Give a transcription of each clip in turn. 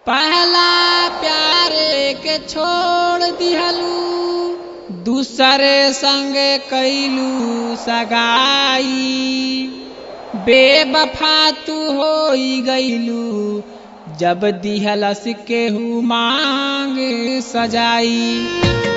पहला प्यारे के छोड़ दिहलू दूसरे संग कैलू सगाई बेबफा तू हो गईलू जब दिहलस केहू मांग सजाई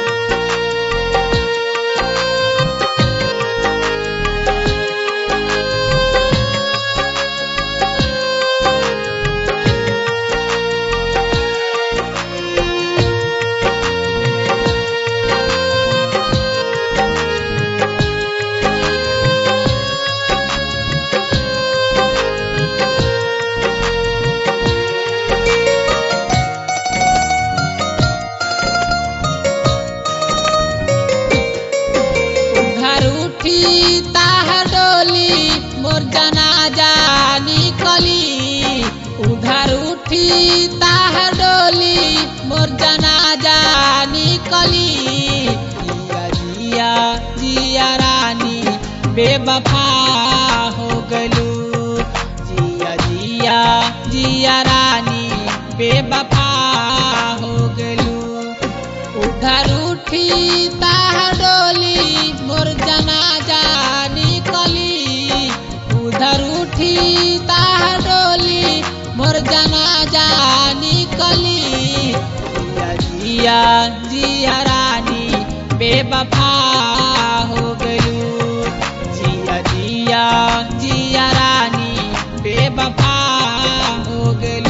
घर उठी ताह डोली मोर जनाजा निकली उधर उठी ताह डोली मोर जनाजा निकली जिया जिया जिया रानी बेबफा हो गलू जिया जिया जिया रानी बेबफा हो गलू उधर उठी ताह डोली मोर जनाजा निकली उधर उठी ताह डोली मोर जनाजा निकली जिया जिया जिया रानी बेबफा हो गलू जिया जिया जिया रानी बेबफा हो गलू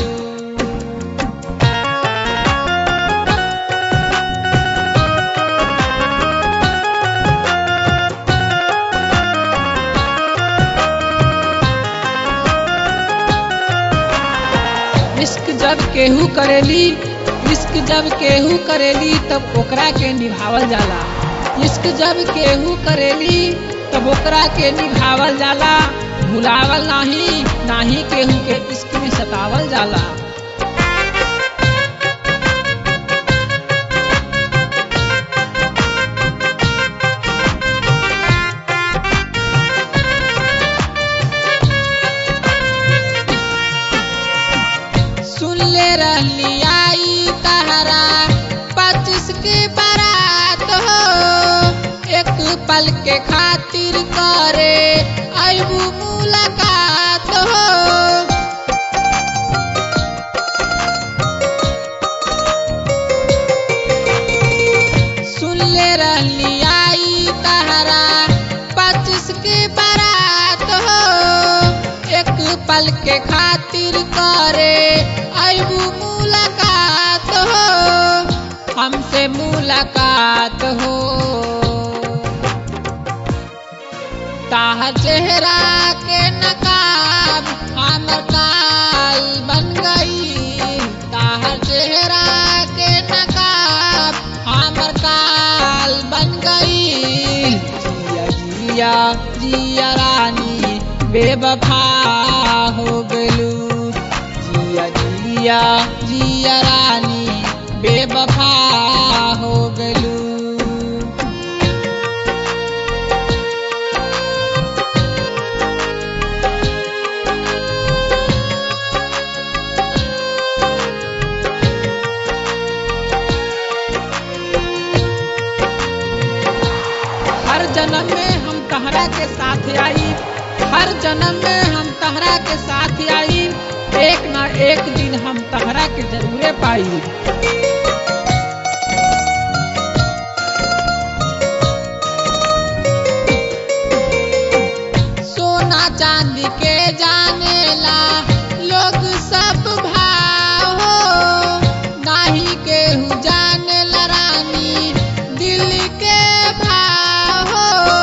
इश्क जब केहू करेली इश्क जब केहू करेली तब ओकरा के निभावल जाला इश्क जब केहू करेली तब ओकरा के निभावल जाला भुलावल नाही नाही केहू के इश्क में सतावल जाला सुन ले रहली आई तहरा पच्चीस के बारात हो एक पल के खातिर करे अबू मुलाकात हो सुन ले रहली आई तहरा पच्चीस के बारात हो एक पल के खातिर करे अबू मुलाकात हो हमसे मुलाकात हो ताह चेहरा के नकाब हमर काल बन गई ताह चेहरा के नकाब हमर काल बन गई जिया जिया जिया रानी बेबफा हो गलू जिया जिया जिया रानी बेबफा हो गलू हर जन्म में हम तहरा के साथ आई हर जन्म में हम तहरा के साथ आई एक ना एक दिन हम तहरा के जरूरे पाई सोना चांदी के जानेला लोग सब भाव हो नाही केहू जानेला रानी दिल के भाव हो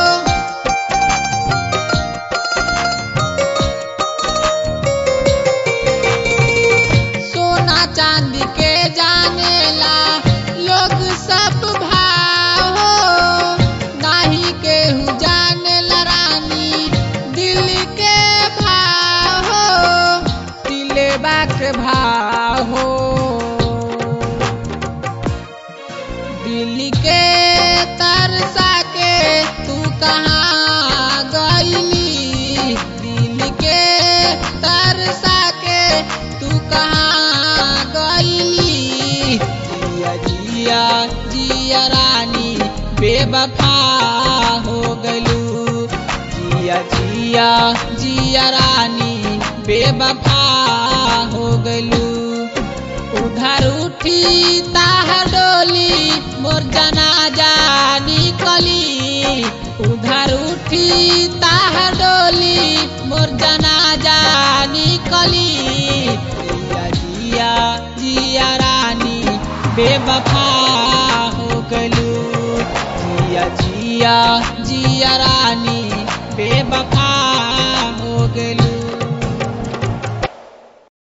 सोना चांदी के जानेला लोग सब भाव हो नाही केहू जानेला रानी दिल के भाव हो दिलेबा के भाव हो दिल के तरसा के तू कहाँ गईली दिल के तरसा के तू कहाँ गई बेवफा हो गलू जिया जिया जिया रानी बेवफा हो गलू उधर उठी ताहर डोली मोर जनाजा निकली उधर उठी ताहर डोली मोर जनाजा निकली जिया जिया जिया रानी बेवफा हो गलू जिया जिया जिया रानी बेवफा